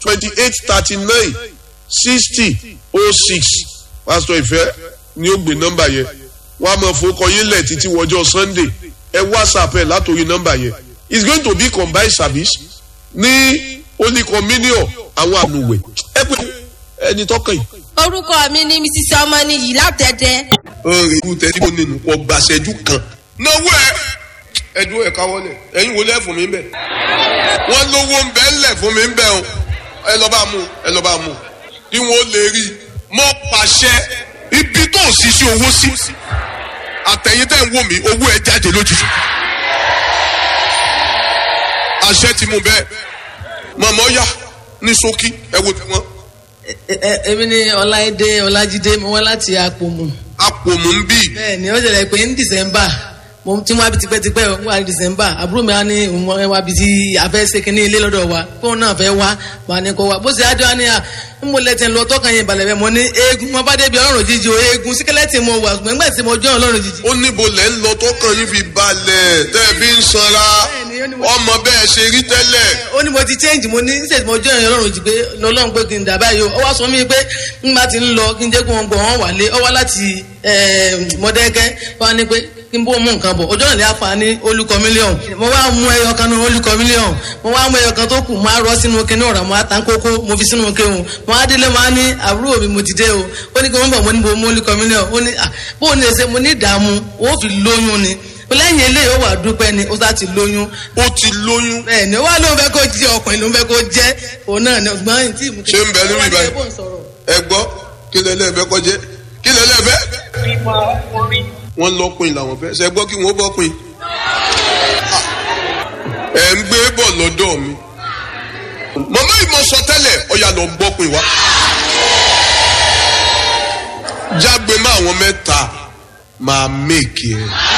twenty eight thirty nine sixty oh six pásítọ̀ ìfẹ́ ni ó gbé nọ́mbà yẹn wọ́n á máa fowókọ yín lẹ̀ títí wọjọ́ sunday ẹ whatsapp ẹ̀ látòrí nọ́mbà yẹn it's going to be combined service ní holy communion àwọn àmùwẹ̀ ẹ pé ẹni tọkàn yìí. orúkọ mi ni mrs ọmọnìyí látẹ̀dẹ̀. ọ̀rẹ́ ìlú tẹ́tí mo nínú kọ gbàṣẹ́jú kan. náwó ẹ ẹdún ẹ káwọlẹ ẹyin wo lẹ fún mi bẹ wọn lówó ń bẹ ńlẹ fún mi bẹ o ẹ lọ bá mú ẹ lọ bá mú kí wọn lè rí mọ pàṣẹ ibi tó ń ṣiṣẹ́ owó sí àtẹ̀yìn tẹ̀ ń wò mí owó ẹ jáde lójijì àṣẹ ti mú bẹ́ẹ̀ mọ̀mọ́ yá ní ṣókí ẹ wo tẹ̀wọ́n èmi ni ọláìdé ọlájídé mo wá láti àpòmù. àpòmù ń bì. bẹẹni ó ṣẹlẹ pé ní december mo ti wá bi tipẹ́tipẹ́ o wá ní december àbúrò mi á ní ìwọ̀n wá bi tí a fẹ́ ṣe kínní ilé lọ́dọ̀ wa kóun náà fẹ́ wá wà ní kó wá bó ṣe adé wa ní à ń mo lẹ́tẹ̀ lọ tọ́kàn yẹn balẹ̀ bẹ́ẹ̀ mo ní eegun mo bá débi ọlọ́run jíjí o eegun síkẹ́lẹ́tì mo wà gbẹ̀ngbẹ̀ tí mo jọ́ ọlọ́run jíjí. ó níbo lẹ́ ń lọ tọkàn yín fi balẹ̀ tẹ́ ẹ fi ń sanra ọmọ bẹ́ẹ̀ ṣe rí tẹ́lẹ̀. ó ní mo ti change mo ní ṣètì mo jọ́ ọlọ́run jí pé lọ́lọ́run pé kí n dà báyìí o ó wá sọ mí pé ń bá ti ń lọ kí n jẹ́ kó wọn gbọ̀ wọ́n wà lé ọ wá láti mọ̀dẹ́kẹ́ wá ní pé kí n bó mú nǹkan bọ̀ ọjọ́ ìlẹ̀ afa ní olùkọ́ mílíọ̀nù mo wá mú ẹyọ kan ní olùkọ́ mílíọ̀nù mo wá mú ẹyọ kan tó kù máa rọ sínú kinní ọ̀rọ̀ mo á tán kókó mo fi sínú kéwòn mo á délé mo á ní àbúrò mi mo ti dé o ó ní kí wọ́n bọ̀ mo ní bo mú olùkọ́ mílíọ̀nù ó ní bó o ní ṣe mo ní ìdààmú ó fi lóyún ni lẹ́yìn eléyìí ó wà dúpẹ́ ni ó sá ti lóyún. ó ti lóyún. bẹ́ẹ̀ ni ó wá ló ń fẹ́ kó jẹ́ ọkùnrin ló ń fẹ́ kó jẹ́ òun náà ni ọgbọ́n tí. ṣé ń bẹ lórí ibà ẹ gbọ́ kí lẹ́lẹ́ fẹ́ kọjẹ́ kí lẹ́lẹ́ fẹ́. wọ́n lọ́kùnrin làwọn fẹ́ ṣe gbọ́ kí wọ́n bọ́kùnrin. ẹ̀ ń gbé bọ̀ lọ́dọ̀ mi. màmá ìmọ̀ sọ tẹ́lẹ̀ ọ̀yà lọ gbọ́kùnrin wá. jágbe má àwọn mẹ́ta máa méèkì ẹ̀.